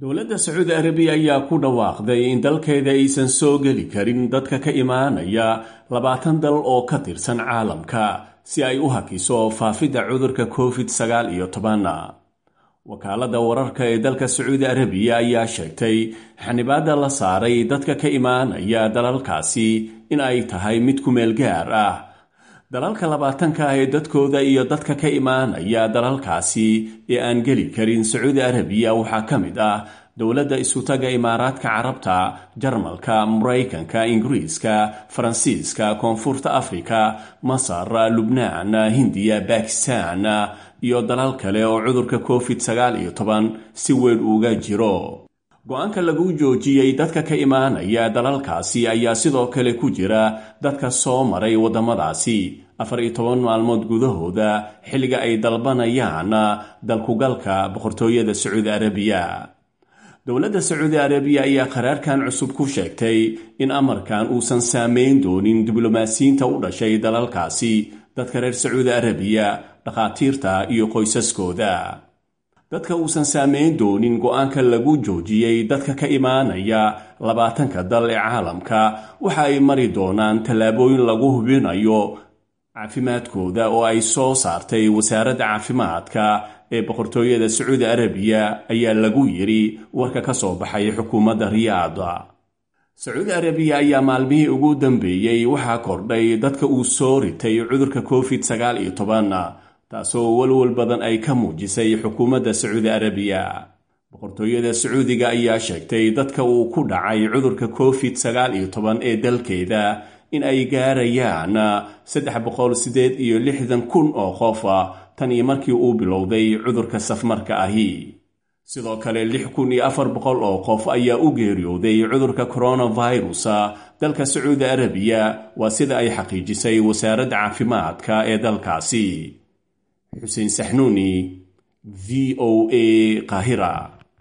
dowladda sacuudi arabiya ayaa ku dhawaaqday in dalkeeda aysan soo geli karin dadka ka imaanaya labaatan dal oo ka tirsan caalamka si ay u hakiso faafidda cudurka covid sagaal iyo toban wakaaladda wararka ee dalka sacuudi arabiya ayaa sheegtay xanibaadda la saaray dadka ka imaanaya dalalkaasi in ay tahay mid ku meel gaar ah dalalka labaatanka ah ee dadkooda iyo dadka ka imaanaya dalalkaasi ee aan geli karin sacuudi arabiya waxaa ka mid ah dowladda isutaga imaaraadka carabta jarmalka maraykanka ingiriiska faransiiska koonfurta afrika masar lubnaan hindiya bakistan iyo dalal kale oo cudurka covid sagaal iyo toban si weyn uga jiro go-aanka lagu joojiyey dadka ka imaanaya dalalkaasi ayaa sidoo kale ku jira dadka soo maray waddamadaasi afar iyo toban maalmood gudahooda xilliga ay dalbanayaan dalkugalka boqortooyada sacuudi arabiya dowladda sacuudi arabiya ayaa qaraarkan cusub ku sheegtay in amarkan uusan saameyn doonin diblomaasiyiinta u dhashay dalalkaasi dadka reer sacuudi arabiya dhakhaatiirta iyo qoysaskooda dadka uusan saameyn doonin go-aanka lagu joojiyey dadka ka imaanaya labaatanka dal ee caalamka waxa ay mari doonaan tallaabooyin lagu hubinayo caafimaadkooda oo ay soo saartay wasaaradda caafimaadka ee boqortooyada sacuudi arabiya ayaa lagu yidhi warka ka soo baxay xukuumadda riyaada sacuudi arabiya ayaa maalmihii ugu dambeeyey waxaa kordhay dadka uu soo ritay cudurka covid sagaal iyo toban taasoo walwal badan ay ka muujisay xukuumadda sacuudi arabiya boqortooyada sacuudiga ayaa sheegtay dadka uu ku dhacay cudurka covid sagaal iyo toban ee dalkeeda in ay gaarayaan saddex boqol siddeed iyo lixdan kun oo qof tan iyo markii uu bilowday cudurka safmarka ahi sidoo kale lix kun iyo afar boqol oo qof ayaa u geeriyooday cudurka coronavirus dalka sacuudi arabiya waa sida ay xaqiijisay wasaaradda caafimaadka ee dalkaasi xuseen saxnuuni v o a qaahira